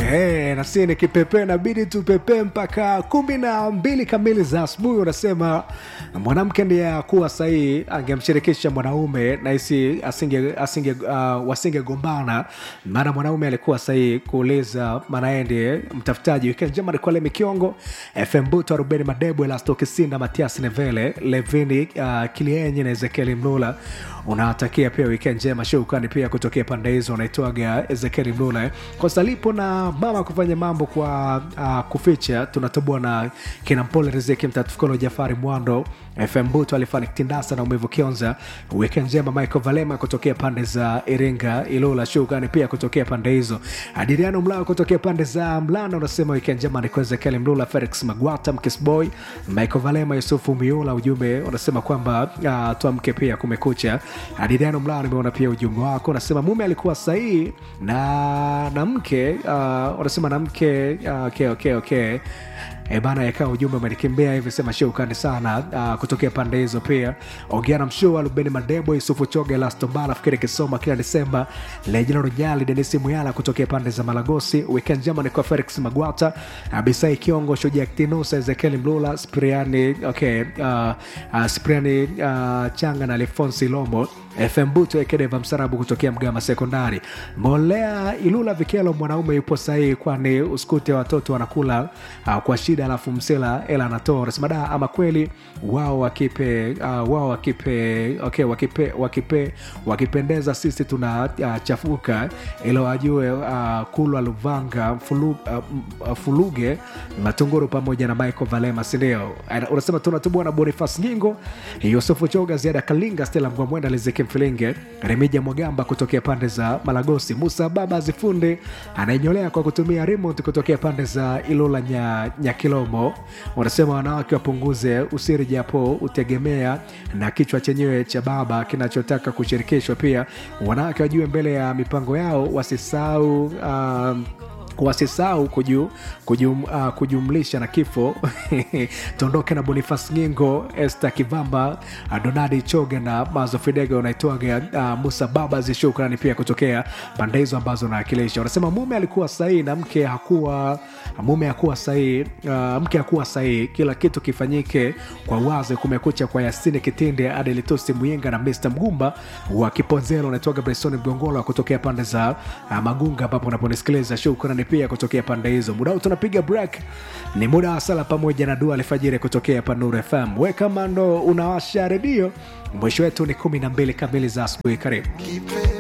Hey, nasi ni kipepee inabidi tupepee mpaka kumi na mbili kamili za asubuhi. Unasema mwanamke ndiye kuwa sahihi, angemshirikisha mwanaume nahisi asinge, asinge, uh, wasingegombana, maana mwanaume alikuwa sahihi kuuliza, maana yeye ndiye mtafutaji. Wikendi njema alikuwa Lemi Kiongo, FM Buto, Rubeni Madebo, Elasto Kisinda, Matias Nevele, Levini uh, Kilienyi na Ezekieli Mlula. Unawatakia pia wikendi njema, shukrani pia kutokea pande hizo. Unaitwaga Ezekieli Mlula kosa lipo na mama kufanya mambo kwa uh, kuficha. Tunatoboa na kina Mpole Riziki Mtatufikolo, Jafari Mwando, FM Buto, Alifani Kitindasa na Umevu Kionza. Wikendi njema Michael Valema kutokea pande za Iringa, Ilula. Shukrani pia kutokea pande hizo. Adiriano Mlao kutokea pande za Mlana unasema wikendi njema ni kwa Ezekieli Mlula, Felix Magwata, Mkisboy, Michael Valema, Yusufu Miula. Ujumbe unasema kwamba uh, tuamke pia kumekucha. Adiriano Mlao, nimeona pia ujumbe wako unasema mume alikuwa sahihi na na mke uh, unasema na mke uh, okay, okay, okay. E bana yakaa ujumbe umenikimbia hivi, sema shukrani sana uh, kutokea pande hizo. Pia ongea na mshua Lubeni Madebo, Yusufu Choge, Lastombala, fikiri Kisoma kila Desemba, Lejina Rujali, Denisi Muyala kutokea pande za Malagosi. Weekend njema ni kwa Felix Magwata, Abisai Kiongo, Shujaa Ktinusa, Ezekieli Mlula, Spriani okay, uh, uh, Spriani uh, Changa na Alfonsi Lomo FM Buto Ekedeva Msarabu kutokea Mgama Sekondari. Molea Ilula Vikelo, mwanaume yupo sahihi, kwani usikute watoto wanakula uh, kwa shida, alafu msela ela anatoa. Unasema da, ama kweli wao wakipe uh, wao wakipe okay, wakipe wakipe wakipendeza, sisi tunachafuka uh, ilo wajue uh, kulwa Luvanga fulu, uh, uh, Fuluge Matunguru pamoja na Michael Valema, sindio? Unasema tunatubua na Bonifas Nyingo, Yusufu Choga, Ziada Kalinga, Stela Mgwamwenda, Liziki Mfilinge, Remija Mwagamba kutokea pande za Malagosi, Musa Baba Zifunde anayenyolea kwa kutumia remote kutokea pande za Ilula nya, Nyakilomo. Wanasema wanawake wapunguze usiri, japo utegemea na kichwa chenyewe cha baba kinachotaka kushirikishwa. Pia wanawake wajue mbele ya mipango yao, wasisahau um, wasisahau kuju, kujum, uh, kujumlisha na kifo tuondoke na Bonifas Ngingo, Este Kivamba, uh, Donadi Choge na Mazo Fidega unaitwaga uh, Musa Baba shukrani pia kutokea pande hizo ambazo nawakilisha. Wanasema mume alikuwa sahihi na mke hakuwa mume hakuwa sahihi, uh, mke hakuwa sahihi. Kila kitu kifanyike kwa wazi. Kumekucha kwa Yasini Kitinde, Adelitusi Muyinga na Mr Mgumba wa Kiponzelo unaitwaga Bresoni Mgongolo kutokea pande za uh, Magunga ambapo unaponisikiliza shukrani pia kutokea pande hizo. Muda huu tunapiga break, ni muda wa sala pamoja na dua alfajiri kutokea hapa Nuru FM. We kama ndo unawasha redio, mwisho wetu ni kumi na mbili kamili za asubuhi. Karibu.